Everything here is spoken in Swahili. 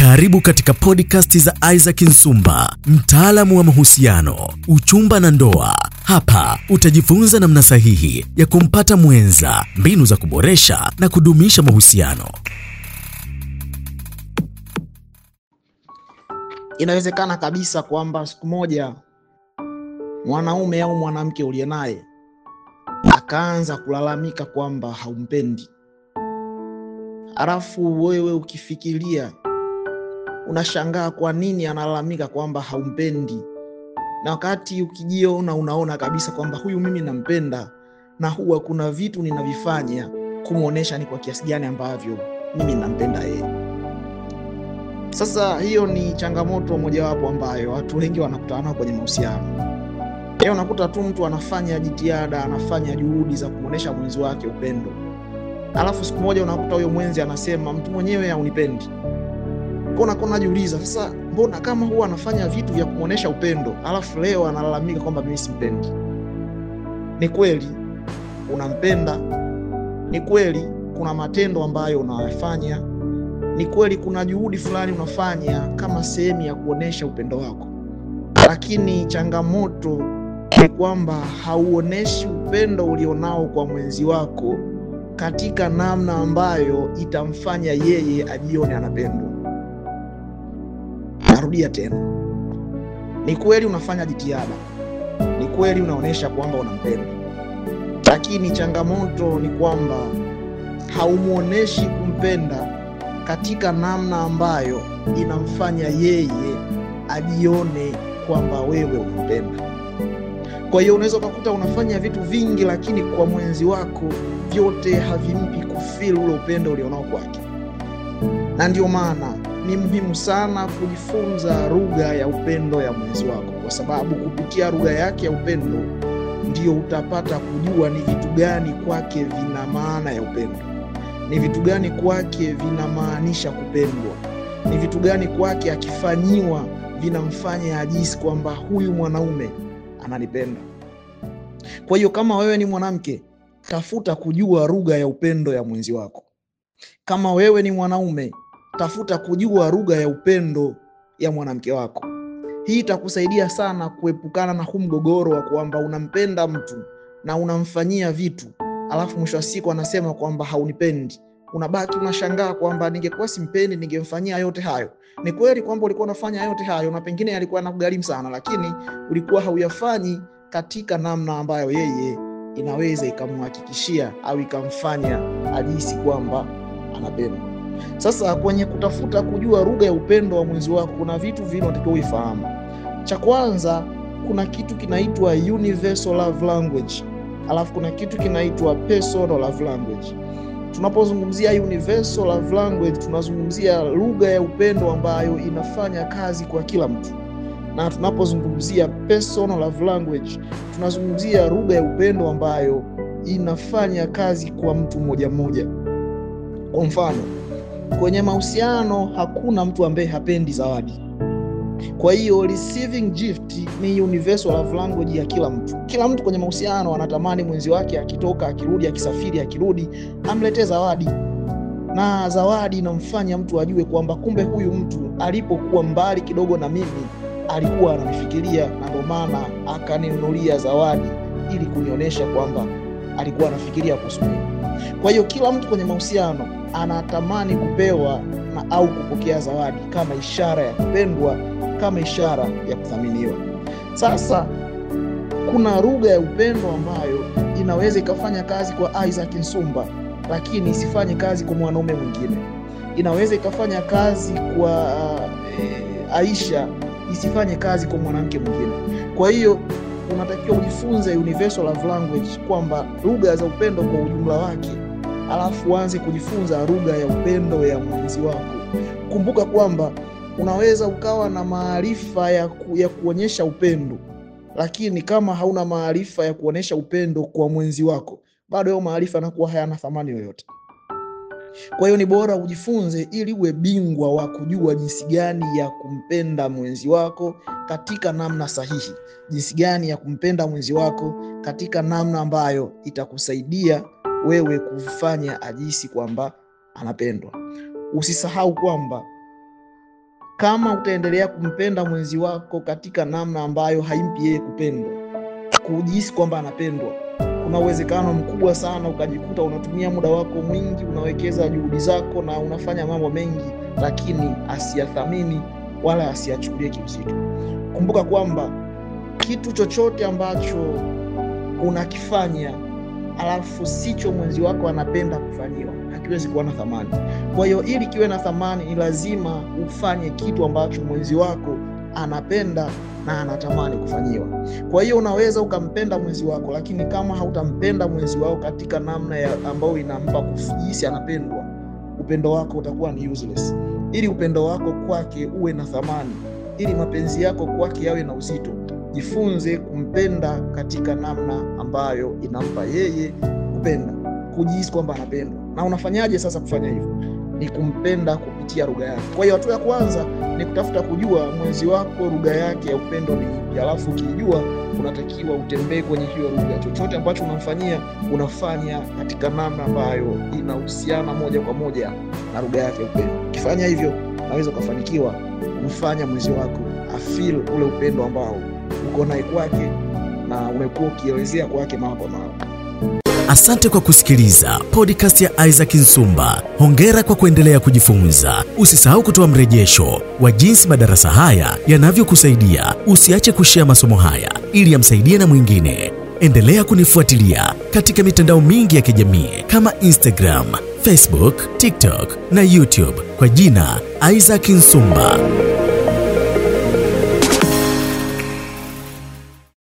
Karibu katika podcast za Isaac Nsumba, mtaalamu wa mahusiano, uchumba na ndoa. Hapa utajifunza namna sahihi ya kumpata mwenza, mbinu za kuboresha na kudumisha mahusiano. Inawezekana kabisa kwamba siku moja mwanaume au mwanamke uliye naye akaanza kulalamika kwamba haumpendi, halafu wewe ukifikiria unashangaa kwa nini analalamika kwamba haumpendi, na wakati ukijiona unaona kabisa kwamba huyu mimi nampenda, na huwa kuna vitu ninavifanya kumwonyesha ni kwa kiasi gani ambavyo mimi nampenda yeye. Sasa hiyo ni changamoto mojawapo ambayo watu wengi wanakutana nao kwenye mahusiano. Leo unakuta tu mtu anafanya jitihada, anafanya juhudi za kumwonyesha mwenzi wake upendo, alafu siku moja unakuta huyo mwenzi anasema mtu mwenyewe haunipendi. Unakuwa unajiuliza sasa, mbona kama huwa anafanya vitu vya kumwonyesha upendo, alafu leo analalamika kwamba mimi simpendi? Ni kweli unampenda, ni kweli kuna matendo ambayo unayafanya, ni kweli kuna juhudi fulani unafanya kama sehemu ya kuonyesha upendo wako, lakini changamoto ni kwamba hauoneshi upendo ulionao kwa mwenzi wako katika namna ambayo itamfanya yeye ajione anapendwa. Narudia tena, ni kweli unafanya jitihada, ni kweli unaonyesha kwamba unampenda, lakini changamoto ni kwamba haumwonyeshi kumpenda katika namna ambayo inamfanya yeye ajione kwamba wewe unampenda. Kwa hiyo unaweza ukakuta unafanya vitu vingi, lakini kwa mwenzi wako vyote havimpi kufeel ule upendo ulionao kwake, na ndio maana ni muhimu sana kujifunza lugha ya upendo ya mwenzi wako, kwa sababu kupitia lugha yake ya upendo ndio utapata kujua ni vitu gani kwake vina maana ya upendo, ni vitu gani kwake vinamaanisha kupendwa, ni vitu gani kwake akifanyiwa vinamfanya ajisi kwamba huyu mwanaume ananipenda. Kwa hiyo kama wewe ni mwanamke, tafuta kujua lugha ya upendo ya mwenzi wako. Kama wewe ni mwanaume, tafuta kujua lugha ya upendo ya mwanamke wako. Hii itakusaidia sana kuepukana na huu mgogoro wa kwamba unampenda mtu na unamfanyia vitu, alafu mwisho wa siku anasema kwamba haunipendi. Unabaki unashangaa kwamba ningekuwa simpendi ningemfanyia yote hayo. Ni kweli kwamba ulikuwa unafanya yote hayo na pengine yalikuwa yanakugharimu sana, lakini ulikuwa hauyafanyi katika namna ambayo yeye inaweza ikamhakikishia au ikamfanya ajihisi kwamba anapendwa. Sasa kwenye kutafuta kujua lugha ya upendo wa mwenzi wako, kuna vitu vingi unatakiwa uifahamu. Cha kwanza, kuna kitu kinaitwa universal love language, alafu kuna kitu kinaitwa personal love language. Tunapozungumzia universal love language, tunazungumzia lugha ya upendo ambayo inafanya kazi kwa kila mtu, na tunapozungumzia personal love language, tunazungumzia lugha ya upendo ambayo inafanya kazi kwa mtu mmoja mmoja. Kwa mfano, kwenye mahusiano hakuna mtu ambaye hapendi zawadi. Kwa hiyo receiving gift ni universal love language ya kila mtu. Kila mtu kwenye mahusiano anatamani mwenzi wake akitoka, akirudi, akisafiri, akirudi amletee zawadi, na zawadi inamfanya mtu ajue kwamba kumbe huyu mtu alipokuwa mbali kidogo na mimi alikuwa ananifikiria, na ndio maana akaninunulia zawadi ili kunionyesha kwamba alikuwa anafikiria kuhusu mimi. Kwa hiyo kila mtu kwenye mahusiano anatamani kupewa na au kupokea zawadi kama ishara ya kupendwa, kama ishara ya kuthaminiwa. Sasa kuna lugha ya upendo ambayo inaweza ikafanya kazi kwa Isaac Nsumba, lakini isifanye kazi kwa mwanaume mwingine. Inaweza ikafanya kazi kwa uh, Aisha, isifanye kazi kwa mwanamke mwingine. Kwa hiyo unatakiwa ujifunze universal love language, kwamba lugha za upendo kwa ujumla wake alafu uanze kujifunza lugha ya upendo ya mwenzi wako. Kumbuka kwamba unaweza ukawa na maarifa ya, ku, ya kuonyesha upendo, lakini kama hauna maarifa ya kuonyesha upendo kwa mwenzi wako, bado hayo maarifa yanakuwa hayana thamani yoyote. Kwa hiyo ni bora ujifunze ili uwe bingwa wa kujua jinsi gani ya kumpenda mwenzi wako katika namna sahihi, jinsi gani ya kumpenda mwenzi wako katika namna ambayo itakusaidia wewe kufanya ajisi kwamba anapendwa. Usisahau kwamba kama utaendelea kumpenda mwenzi wako katika namna ambayo haimpi yeye kupendwa, kujihisi kwamba anapendwa, kuna uwezekano mkubwa sana ukajikuta unatumia muda wako mwingi, unawekeza juhudi zako na unafanya mambo mengi, lakini asiyathamini wala asiyachukulie kiuzito. Kumbuka kwamba kitu chochote ambacho unakifanya alafu sicho mwenzi wako anapenda kufanyiwa hakiwezi kuwa na thamani. Kwa hiyo ili kiwe na thamani, ni lazima ufanye kitu ambacho mwenzi wako anapenda na anatamani kufanyiwa. Kwa hiyo unaweza ukampenda mwenzi wako, lakini kama hautampenda mwenzi wako katika namna ya ambayo inampa kujihisi anapendwa, upendo wako utakuwa ni useless. Ili upendo wako kwake uwe na thamani, ili mapenzi yako kwake yawe na uzito, jifunze kumpenda katika namna ambayo inampa yeye kupenda, kujihisi kwamba anapendwa. Na unafanyaje sasa kufanya hivyo? Ni kumpenda kupitia lugha yake. Kwa hiyo hatua ya kwanza ni kutafuta kujua mwenzi wako lugha yake ya upendo ni ipi, alafu ukijua, unatakiwa utembee kwenye hiyo lugha. Chochote ambacho unamfanyia unafanya katika namna ambayo inahusiana moja kwa moja na lugha yake ya upendo. Ukifanya hivyo, unaweza ukafanikiwa kumfanya mwenzi wako afeel ule upendo ambao uko naye kwake na umekuwa ukielezea kwake mara kwa mara. Asante kwa kusikiliza podcast ya Isaac Nsumba. Hongera kwa kuendelea kujifunza. Usisahau kutoa mrejesho wa jinsi madarasa haya yanavyokusaidia. Usiache kushea masomo haya ili yamsaidie na mwingine. Endelea kunifuatilia katika mitandao mingi ya kijamii kama Instagram, Facebook, TikTok na YouTube kwa jina Isaac Nsumba.